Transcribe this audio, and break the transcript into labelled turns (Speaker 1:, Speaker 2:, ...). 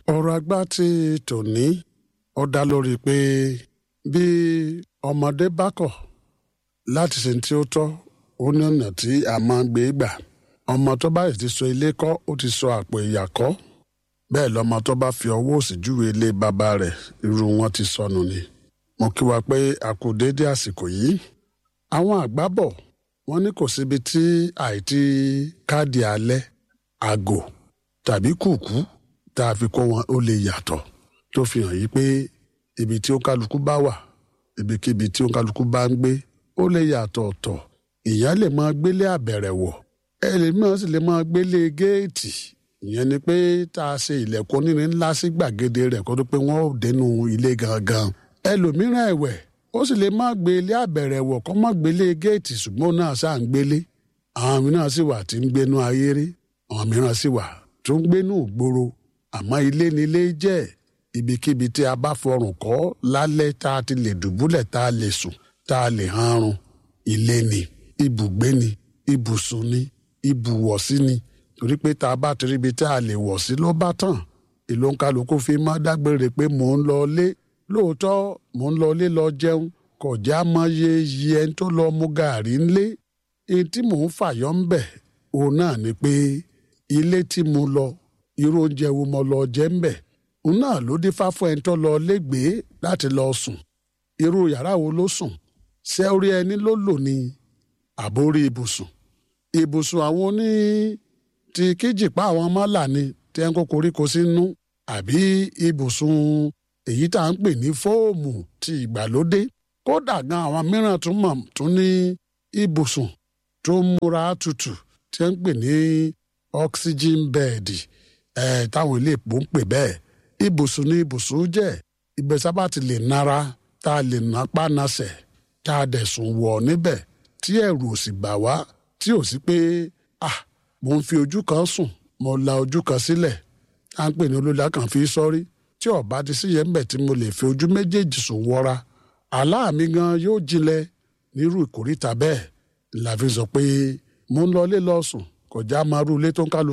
Speaker 1: ọ̀rọ̀ àgbà ti tòní ó dá lórí pé bí ọmọdé bá kọ̀ láti ṣe tí ó tọ́ ó ní ọ̀nà tí a máa ń gbé gbà ọmọ tó bá ti sọ ilé kọ́ ó ti sọ àpò ìyà kọ́ bẹ́ẹ̀ lọ́mọ tó bá fi ọwọ́ òsì júwe ilé bàbá rẹ̀ irú wọn ti sọnù ni mo kí wa pé a kú déédé àsìkò yìí àwọn àgbà bọ̀ wọ́n ní kò síbi tí àìtí káàdì alẹ́ àgò tàbí kùkú tá a fi kó wọn ó lè yàtọ̀ tó fi hàn yìí pé ibi tí ó kálukú bá wà ibikíbi tí ó kálukú bá ń gbé ó lè yàtọ̀ ọ̀tọ̀ ìyá lè máa gbélé àbẹ̀rẹ̀wọ̀ ẹlẹ́mìíràn sì lè máa gbélé géètì ìyẹn ni pé tá a ṣe ilẹ̀kùn onírin ńlá sí gbàgede rẹ̀ kó tó pé wọ́n ò dénú ilé gangan ẹlòmíràn ẹ̀wẹ̀ ó sì lè má gbé ilé àbẹ̀rẹ̀wọ̀ kó má gbélé géètì ṣùgbọ́n náà ṣáà ń gbélé àwọn mìíràn sì wà tí ń gbénú ayé rí àwọn mìíràn sì wà tó ń gbénú ìgboro àmọ́ ilé ni ilé jẹ́ ibikíbi tí a bá fọrùn kọ́ lálẹ́ tá a ti lè dùbúlẹ̀ tá a lè sùn tá a lè hanrun ilé ni ibùgbé ni ibùsùn ni ibùwọ̀sí ni torí pé tá a bá ti ríbi tá a lè wọ̀ sí ló bá tàn ìlú kálukú fi má dágbére pé mò ń lọ lé lóòótọ́ mò ń lọ lé lọ jẹun kò já mọ iye iye ẹni tó lọ mu gàárì ńlé èyí tí mò ń fàyọ́ ń bẹ̀ òun náà ni pé ilé tí mo lọ irú oúnjẹ wo mo lọ jẹ ń bẹ̀ òun náà ló dífá fún ẹni tó lọ légbèé láti lọ sùn irú yàrá wo ló sùn ṣé orí ẹni ló lò ní àbórí ibùsùn ibùsùn àwọn oní ti kíjìpá àwọn mọ́là ni tí ẹ̀ ń kó koríko sínú àbí ibùsùn èyí tá à ń pè ní fóòmù ti ìgbàlódé kódà gan àwọn mìíràn tún mọ̀ tún ní ibùsùn tó múra tutù tí ẹ̀ ń pè ní oxygen bed ẹ̀ táwọn ilé ìpò ń pè bẹ́ẹ̀ ibùsùn ní ibùsùn jẹ́ ìgbésàbá ti lè nara tá a lè napá nasẹ̀ tá a dẹ̀ sùn wọ̀ níbẹ̀ tí ẹ̀rù ò sì bà wá tí ò sí pé ah mo ń fi ojú kan sùn mo la ojú kan sílẹ̀ à ń pè ní olódà kan fi sọ́rí tí ọ̀bá ti sí yẹn ń bẹ̀ tí mo lè fi ojú méjèèjì sùn wọra àlá mi gan yóò jinlẹ̀ nírú ìkórìtà bẹ́ẹ̀ la fi sọ pé mo ń lọ ilé lọ sùn kọjá máa rú ilé tó ń kálu